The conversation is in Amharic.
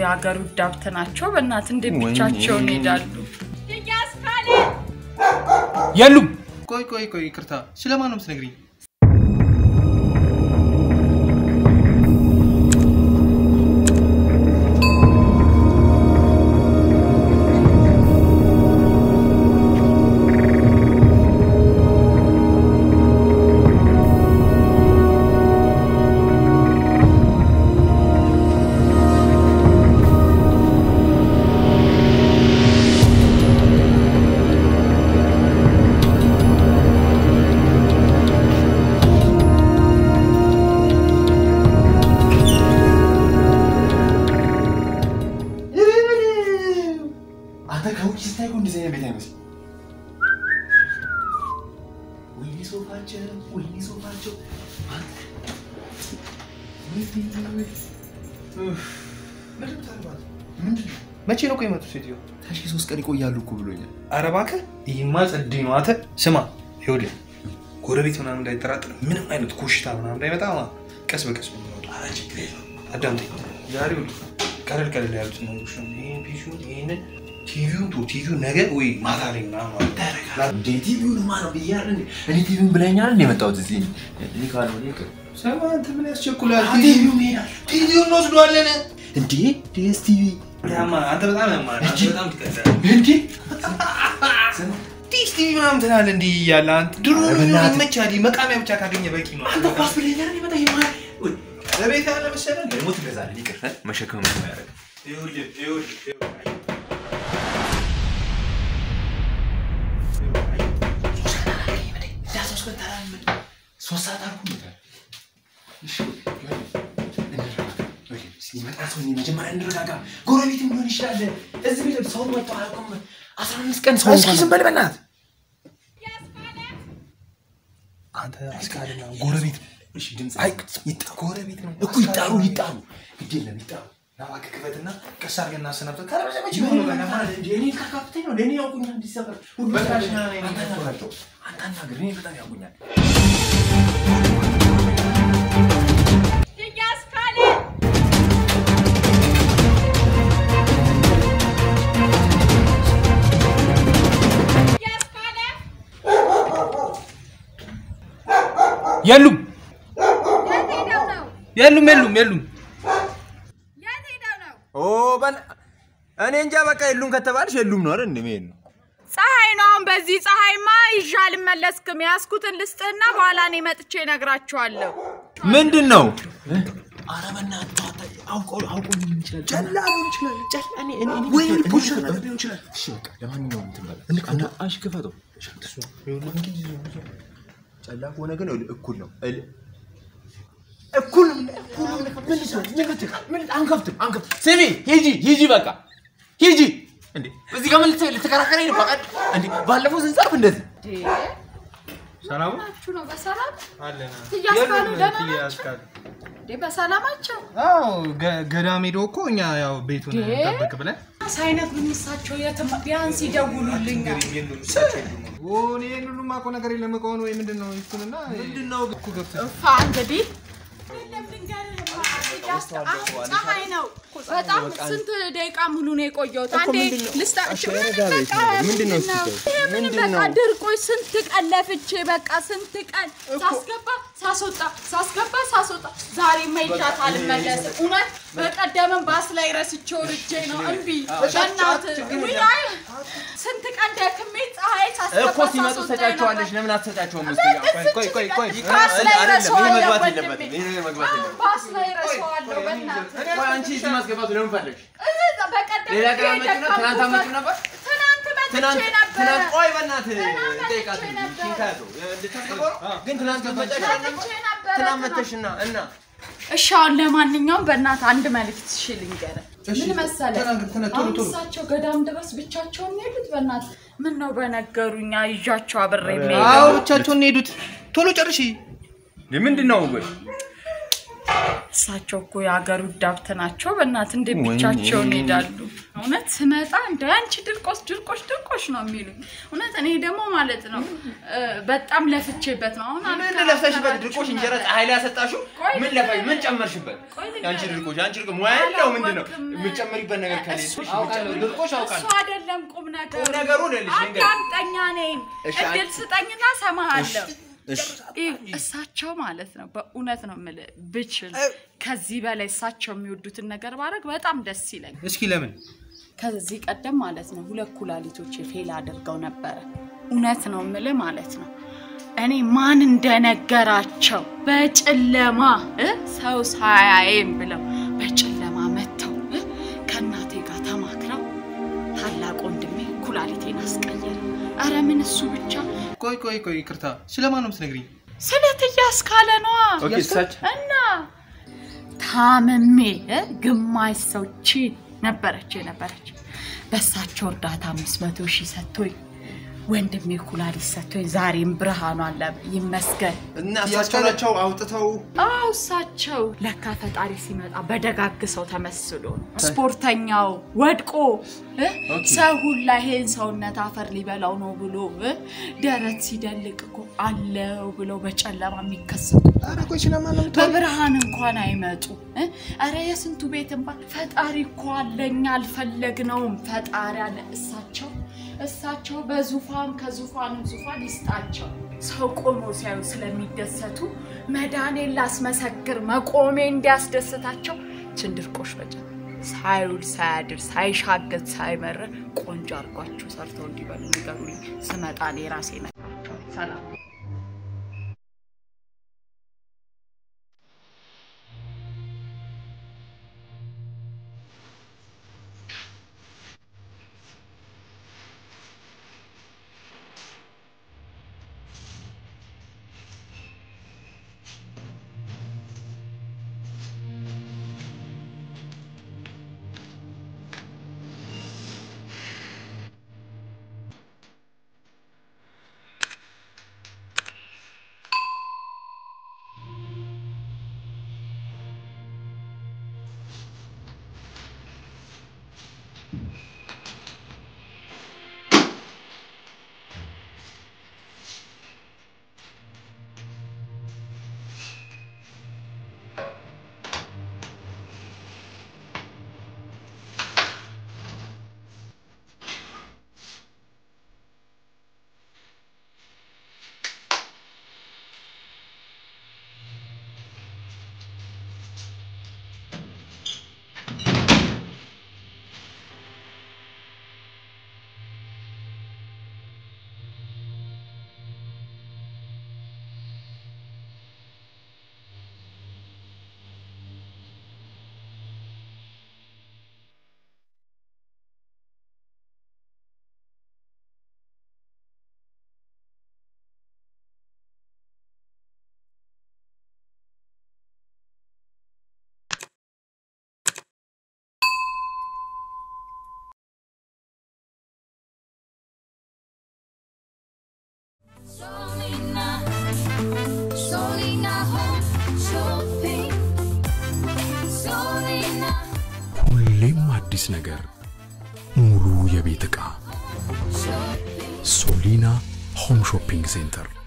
የሀገሩ ዳብት ናቸው። በእናት እንዴት ብቻቸውን ይሄዳሉ? የሉም። ቆይ ቆይ ቆይ፣ ይቅርታ፣ ስለማን ነው የምትነግሪኝ? አንተ ከውጭ ስታይ እኮ እንደዚህ አይነት ቤት አይመስልም። ወይኔ ሶፋቸው፣ ወይኔ ሶፋቸው። መቼ ነው ቆይ የመጡት ሴትዮ? ታሽ ሶስት ቀን ይቆያሉ እኮ ብሎኛል። ኧረ እባክህ ይህማ ጸዴ ነው። አንተ ስማ፣ ይኸውልህ ጎረቤት ምናምን እንዳይጠራጥር ምንም አይነት ኮሽታ ምናምን እንዳይመጣ ማለት ቀስ በቀስ ነው የምንወጣው። ኧረ ችግር የለውም። አዳምጠኝ። ዛሬ ይኸውልህ ቀለል ቀለል ያሉት ነገሮች ነው። ይሄን ፒሲውን ይሄንን ቲቪውን ቶ ቲቪውን ነገ ወይ ማታ ላይ ምናምን ማለት ነው። እንዴ ቲቪውን ማ ነው ብያለሁ እንዴ? እኔ ቲቪውን ብለኛል እንዴ የመጣሁት እዚህ እኔ ካልሆነ ይቅር። ሰማ አንተ ምን ያስቸኩላል? ቲቪውን ይሄዳል ቲቪውን እንወስደዋለን። እንዴ ዲኤስ ቲቪ ያማ አንተ በጣም ያማል። አንተ በጣም ትቀዳለህ። እንዴ ዲሽ ቲቪ ምናምን ትላለህ እንዲህ እያለ አንተ ድሮ ኧረ በእናትህ። ይመቻል። መቃሚያ ብቻ ካገኘ በቂ ነው። አንተ ኳስ ብለኛል እንዴ? በጣም ይማል ለቤት ያለ መሰለህ ደግሞ ትገዛለህ። ይቅር እ? መሸከም ነው ያደርግ ይኸውልህ ይኸውልህ ይኸውልህ ሶስት ሰዓት አልኩ። ሲመጣ ሰው እኔ መጀመሪያ እንረጋጋ። ጎረቤትም ሊሆን ይችላል። እዚህ ቤት ሰው መጥቶ አያውቅም። አስራ አምስት ቀን ሰው እስኪ ዝም በል በእናትህ። አንተ አስካልና ጎረቤት እሺ ድምፅ አይ ይጣ- ጎረቤት ነው እኮ ይጣሩ ይጣሩ፣ ግድ የለም ይጣሩ። ና እባክህ ክፈትና ቀስ አድርገን እናሰናብተን። ካለበለዚያ መቼ ምን ሆኖ ሆነ ገና ማለት እንዴ? እኔ ካካፕቴን ነው ለእኔ ያውቁኛል። እንዲሰበር ሁሉ በቃ ሰው- እሺ፣ ና፣ ና፣ ና፣ አንተ ና፣ አናግራቸው፣ አንተ አናግር። እኔ በጣም ያውቁኛል። የሉም። የሉም የሉም የሉም። ኦ በል እኔ እንጃ። በቃ የሉም ከተባልሽ የሉም ነው አይደል? እንደሚሄድ ነው። ፀሐይ ነው። አሁን በዚህ ፀሐይማ ይዤ አልመለስክም። ያዝኩትን ልስጥህና በኋላ እኔ መጥቼ እነግራቸዋለሁ። ምንድን ነው? ኧረ በእናትህ አውቆ አውቆ ሊሆን ይችላል። ጨላ ሊሆን ይችላል። ጨላ እኔ እኔ እኔ ወይ ፖሊስ ሊሆን ይችላል። እሺ በቃ ለማንኛውም እንትን በላ እና እሺ ክፈተው። እሺ ጨላ ከሆነ ግን ይኸውልህ እኩል ነው። እል- እኩል ነው። እኩል ነው። ምን ልትሆን? ምን ልትሆን? ምን አንከፍትም አንከፍትም። ስሚ ሂጂ ሂጂ በቃ ሂጂ። እንዴ እዚህ ጋር ምን ልት- ልትከራከረኝ ነው? በቃ እንዴ ባለፈው ስንጻፍ እንደዚህ ሰላሙ ናችሁ ነው በሰላም አለና እያስካሉ ደህና ናቸው? ያስካሉ እንዴ በሰላማቸው አዎ ገ- ገዳም ሄዶ እኮ እኛ ያው ቤቱን እንዴ? ጠብቅ ብለን ሳይነግሩኝ እሳቸው የትም ቢያንስ ይደውሉልኛል። እኔ ይህን ሁሉማ እኮ ነገር የለም እቃውን ወይ ምንድን ነው እሱንና ምንድን ነው እኮ ገብተህ እፋ እንግዲህ ፀሐይ ነው። በጣም ስንት ደቂቃ ሙሉ ነው የቆየሁት። አንዴ ልስጣቸው። ምንድን ነው ይሄ ምን በቃ ድርቆች ስንት ቀን ለፍቼ በቃ ስንት ቀን ሳስገባ ሳስወጣ ሳስገባ ሳስወጣ ዛሬ መይቻት አልመለስም። እውነት በቀደምም ባስ ላይ ረስቼው ልጄ ነው እምቢ በእናትህ ውይ፣ አይ፣ ስንት ቀን ደክሜ ፀሐይ ሳስገባ እኮ ሲመጡ ሳስወጣ ትሰጫቸዋለሽ። ነበር። ለምን አትሰጫቸውም? እስኪ ቆይ ቆይ ቆይ ባስ ላይ አይደለም፣ ይሄ ረሳዋለሁ መግባት ወንድሜ። የለበትም። ይሄ ነገር መግባት የለበትም። ባስ ላይ ረሳዋለሁ በእናትህ ቆይ አንቺ እዚህ ማስገባቱ ለምን ፈለግሽ? እዛ በቀደም ሌላ ቀን ሄደህ አመጪው ነው? ትናንት አመጪው ነበር? ትናንት መጥቼ ትናንት ነበረ። ትናንት ቆይ በእናትህ ትናንት ጠይቃት መጥቼ እንጂ ነበረ። ይህን ከያዘው ልታስገባው ነው? ግን ትናንት መጣሽ መጥቼ ነበረ ትናንት መተሽና እና እሺ አሁን ለማንኛውም በእናትህ አንድ መልዕክት እሺ ልንገርህ። እሺ፣ ምን መሰለህ ተናገር፣ ተና- ቶሎ፣ አሁን ቶሎ። እሳቸው ገዳም ድረስ ብቻቸውን ሄዱት። በእናትህ ምን ነው በነገሩኛ ይዣቸው አብሬ አዎ የሚሄደው ብቻቸውን ነው የሄዱት ቶሎ ጨርሺ ምንድን ነው ወይ እሳቸው እኮ የሀገር ውዳብት ናቸው። በእናት እንዴት ብቻቸውን ይሄዳሉ? እውነት ስመጣ እንደ አንቺ ድርቆሽ ድርቆሽ ድርቆሽ ነው የሚሉኝ። እውነት እኔ ደግሞ ማለት ነው እ፣ በጣም ለፍቼበት ነው አሁን ምን ለፍተሽበት ድርቆሽ እንጀራ ፀሐይ ላይ ያሰጣሽው? ቆይ ምን ለፋሽ? ምን ጨመርሽበት? ቆይ ልንገርህ። የአንቺ ድርቆሽ የአንቺ ድርቆሽ ሙያ ያለው ምንድን ነው? አላወቅም። የምትጨምሪበት ነገር ከሌለ እሱ- አውቃለሁ። ድርቆሽ እሱ አውቃለሁ። አይደለም ቁም ነገሩ። ቁም ነገሩ ልልሽ ልንገርሽ። አዳምጠኛ ነኝ። እሺ፣ እድል አንቺ- ስጠኝና ሰማሃለሁ። እሺ። ይህ እሳቸው ማለት ነው በእውነት ነው የምልህ ብችል ከዚህ በላይ እሳቸው የሚወዱትን ነገር ባደርግ በጣም ደስ ይለኝ። እስኪ ለምን ከዚህ ቀደም ማለት ነው ሁለት ኩላሊቶች ፌል አድርገው ነበረ። እውነት ነው የምልህ ማለት ነው እኔ ማን እንደነገራቸው በጨለማ እ ሰው ሳያየም ብለው በጨለማ መጥተው እ ከእናቴ ጋር ተማክረው ታላቅ ወንድሜ ኩላሊቴን አስቀየረ። አረ ምን እሱ ብቻ ቆይ ቆይ ቆይ ይቅርታ ስለማን ነው የምትነግሪኝ ስለት እያስካለ ነዋ ኦኬ፣ እሳቸው እና ታምሜ እ ግማሽ ሰው ቺ ነበረች የነበረች በእሳቸው እርዳታ አምስት መቶ ሺህ ሰጥቶኝ ወንድሜ ኩላሊት ሰጥቶኝ ዛሬም ብርሃኑ አለ ይመስገን። እና እሳቸው ናቸው አውጥተው አው እሳቸው ለካ ፈጣሪ ሲመጣ በደጋግ ሰው ተመስሎ ነው። ስፖርተኛው ወድቆ እ ሰው ሁላ ይሄን ሰውነት አፈር ሊበላው ነው ብሎ እ ደረት ሲደልቅ እኮ አለው ብለው በጨለማ የሚከሰቱ ኧረ ቆይ ስለማን ነው የምታወሪው? በብርሃን እንኳን አይመጡ እ ኧረ የስንቱ ቤት እንባ ፈጣሪ እኮ አለኛ አልፈለግነውም ፈጣሪ አለ እሳቸው እሳቸው በዙፋን ከዙፋንም ዙፋን ይስጣቸው ሰው ቆሞ ሲያዩ ስለሚደሰቱ መዳኔን ላስመሰክር መቆሜ እንዲያስደስታቸው ችንድርቆሽ በጨ ሳይውል ሳያድር ሳይሻገት ሳይመረር ቆንጆ አድርጓችሁ ሰርተው እንዲበሉ ንገሩልኝ። ስመጣ እኔ ራሴ ነግራቸዋለሁ። ሰላም Solina, Solina Home Shopping. Solina ሁሌም አዲስ ነገር፣ ሙሉ የቤት ዕቃ Shopping. ሶሊና ሆም ሾፒንግ ሴንተር